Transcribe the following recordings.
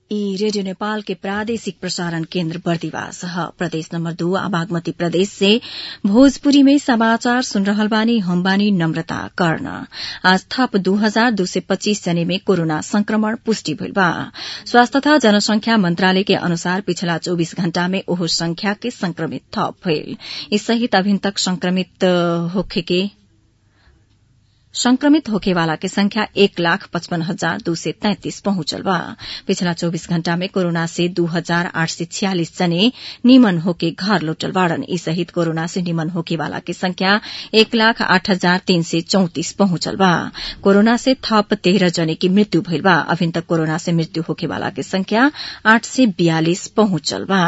ई रेडियो नेपाल के प्रादेशिक प्रसारण केन्द्र बर्दिवास ह प्रदेश नम्बर दू आ बागमती प्रदेश से भोजपुरी में समाचार सुन रहल बानी हम बानी नम्रता कर्ण आज थप दू हजार दू सय पच्चीस जने में कोरोना संक्रमण पुष्टि भइल बा स्वास्थ्य तथा जनसंख्या मन्त्रालय के अनुसार पिछला चौबीस घण्टा में ओहो संख्या के संक्रमित थप भइल यी सहित अभिन तक संक्रमित होखेके संक्रमित होखेवाला के संख्या एक लाख पचपन हजार दू सय तैंतिस पहुंचल बा पिछला चौबीस घण्टा में कोरोना से दू हजार आठ सय छियालिस जने निमन होके घर लौटल बाड़न ई सहित कोरोना से निमन होखेवाला के संख्या एक लाख आठ हजार तीन सय चौतिस पहुंचल बा कोरोना से थप तेह्र जने की मृत्यु भइल बा अभिन तक कोरोना से मृत्यु होखेवाला के संख्या आठ सय बियालिस पहुंचल बा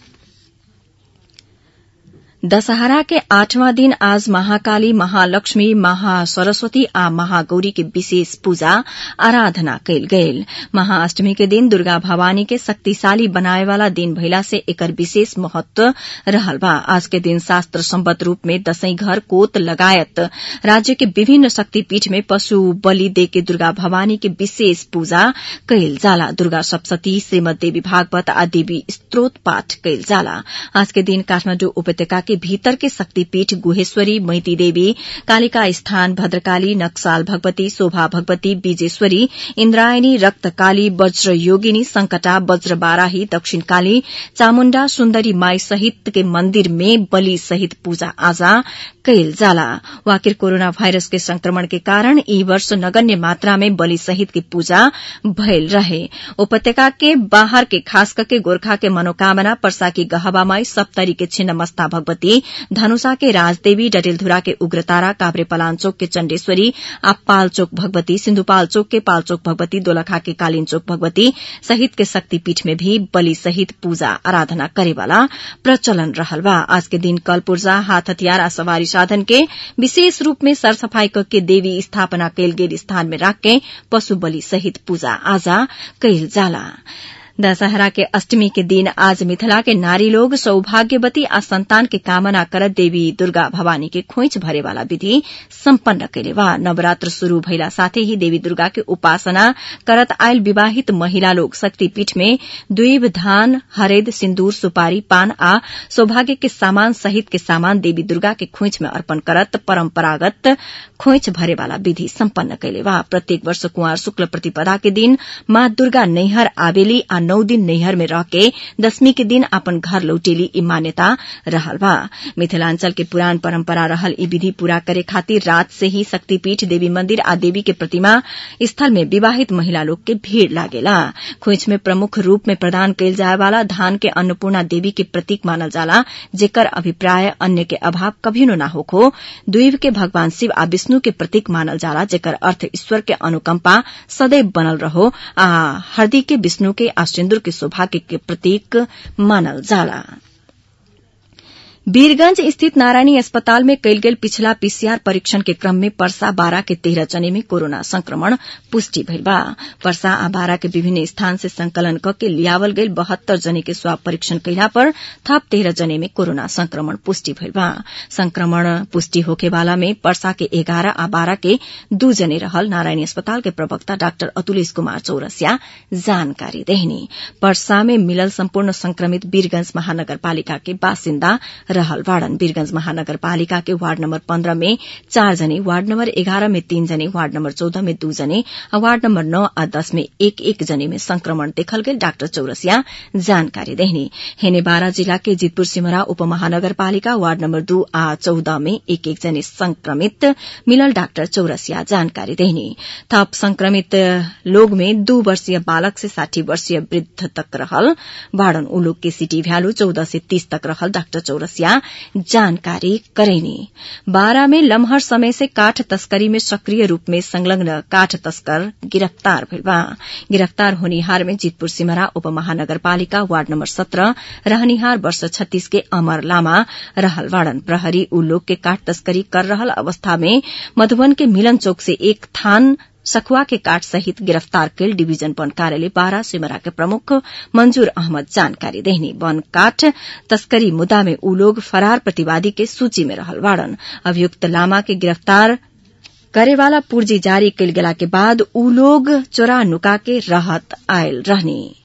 दशहरा के आठवां दिन आज महाकाली महालक्ष्मी महासरस्वती आ महागौरी के विशेष पूजा आराधना कयल गेल महाअष्टमी के दिन दुर्गा भवानी के शक्तिशाली बनाए वाला दिन भइला से एकर विशेष महत्व रहल बा आज के दिन शास्त्र सम्बद्ध रूप में दशैं घर कोत लगायत राज्य के विभिन्न शक्तिपीठ में पशु बलि दे के दुर्गा भवानी के विशेष पूजा कयल जाला दुर्गा सप्तती श्रीमद देवी भागवत आ देवी स्त्रोत पाठ कयल जाला आज के दिन काठमाण्डु उपत्यका के भीतर के शक्तिपीठ गुहेश्वरी मैती देवी कालिका स्थान भद्रकाली नक्साल भगवती शोभा भगवती बीजेश्वरी इन्द्रायणी रक्तकाली वज्र योगिनी संकटा वज्र बाराही दक्षिण काली चामुण्डा सुन्दरी माई सहित के मंदिर में बलि सहित पूजा आजा कयल जाला वाकिर कोरोना वायरस के संक्रमण के कारण ई वर्ष नगण्य मात्रा में बलि सहित की पूजा भयल रहे उपत्यका के बाहर के खास करके गोरखा के मनोकामना पर्सा की गहबामाई सप्तरी के छिन्नमस्ता भगवती धनुषा के राजदेवी डटेलधुरा के उग्रतारा काभ्रे पलाञ्चोक के चण्डेश्वरी आ पालचोक भगवती सिन्धुपाल्चोक के पाल्चोक भगवती दोलखा के कालीनचोक भगवती सहित के शक्तिपीठ में भी बलि सहित पूजा आराधना करेवाला प्रचलन रहल बा आज के दिन कल पूर्जा हाथ हथियार आ सवारी साधन के विशेष रूप में सरसफाई करके देवी स्थापना कयल गेल स्थान में राखके पशु बलि सहित पूजा आजा कयल जाला दशहरा के अष्टमी के दिन आज मिथिला के नारी लोग सौभाग्यवती आ संतान के कामना करत देवी दुर्गा भवानी के खोइच भरे वाला विधि सम्पन्न कैले बा नवरात्र शुरू भइला साथै ही देवी दुर्गा के उपासना करत आयल विवाहित महिला लोग शक्तिपीठ में द्वीब धान हरेद सिन्दूर सुपारी पान आ सौभाग्य के सामान सहित के सामान देवी दुर्गा के खोइच में अर्पण करत परम्परागत खोइच भरे वाला विधि सम्पन्न कैले बा प्रत्येक वर्ष कुंवर शुक्ल प्रतिपदा के दिन माँ दुर्गा नैहर आवेली आ नौ दिन नैहर में रह के दशमी के दिन अपन घर लौटेली ई मान्यता रहल बा मिथिलांचल के पुरान परंपरा रहल ई विधि पूरा करे खातिर रात से ही शक्तिपीठ देवी मंदिर आ देवी के प्रतिमा स्थल में विवाहित महिला लोग के भीड़ लागेला खोइच में प्रमुख रूप में प्रदान कयल जाय वाला धान के अन्नपूर्णा देवी के प्रतीक मानल जाला जेकर अभिप्राय अन्य के अभाव कभिनो न होखो द्वीप के भगवान शिव आ विष्णु के प्रतीक मानल जाला जेकर अर्थ ईश्वर के अनुकंपा सदैव बनल रहो आ हरदी के विष्णु के आ सिन्दूर के सौभाग्य के प्रतीक मानल जाला वीरगंज स्थित नारायणी अस्पताल में कयल गेल पिछला पीसीआर परीक्षण के क्रम में परसा बारा के तेरह जने में कोरोना संक्रमण पुष्टि भइल बा परसा आ बारा के विभिन्न स्थान से संकलन क के लियावल गयल बहत्तर जने के स्वाब परीक्षण कयला पर थप तेरह जने में कोरोना संक्रमण पुष्टि भइल बा संक्रमण पुष्टि होखे वाला में परसा के एघारह आ बारा के दू जने रहल नारायणी अस्पताल के प्रवक्ता डाक्टर अतुलेश कुमार चौरसिया जानकारी देहनी परसा में मिलल सम्पूर्ण संक्रमित वीरगंज महानगरपालिका के बासिन्दा रहल वार्डन वीरगंज महानगरपालिका के वार्ड नम्बर पन्ध्र में चार जने वार्ड नम्बर एघार में तीन जने वार्ड नम्बर चौध में दू जने वार्ड नम्बर नौ आ दस में एक एक जने में संक्रमण देखल गेल डाक्टर चौरसिया जानकारी देहनी हेने बारा जिला के जितपुर सिमरा उपमहानगरपालिका वार्ड नम्बर दू आ चौध में एक एक जने संक्रमित मिलल डाक्टर चौरसिया जानकारी देहनी थप संक्रमित लोग में दू वर्षीय बालक से साठी वर्षीय वृद्ध तक रहल वार्डन उ लोग के सिटी भ्यालु चौदह से तीस तक रहल डाक्टर चौरसिया जानकारी करेनी बारा में लम्हर समय से काठ तस्करी में सक्रिय रूप में संलग्न काठ तस्कर गिरफ्तार भइल बा गिरफ्तार होनिहार में जितपुर सिमरा उपमहानगरपालिका वार्ड नम्बर सत्रह रहनिहार वर्ष छत्तीस के अमर लामा रहल वाड़न प्रहरी उ लोग के काठ तस्करी कर रहल अवस्था में मधुबन के मिलन चौक से एक थान सखुआ के काट सहित गिरफ्तार कैल डिवीजन वन कार्यालय बारा सिमरा के प्रमुख मंजूर अहमद जानकारी देहनी वन काठ तस्करी मुद्दा में उ लोग फरार प्रतिवादी के सूची में रहल वाड़न अभियुक्त लामा के गिरफ्तार करेवाला पूर्जी जारी कैल गेला के बाद उ लोग चोरा नुका के रहत आयल रहनी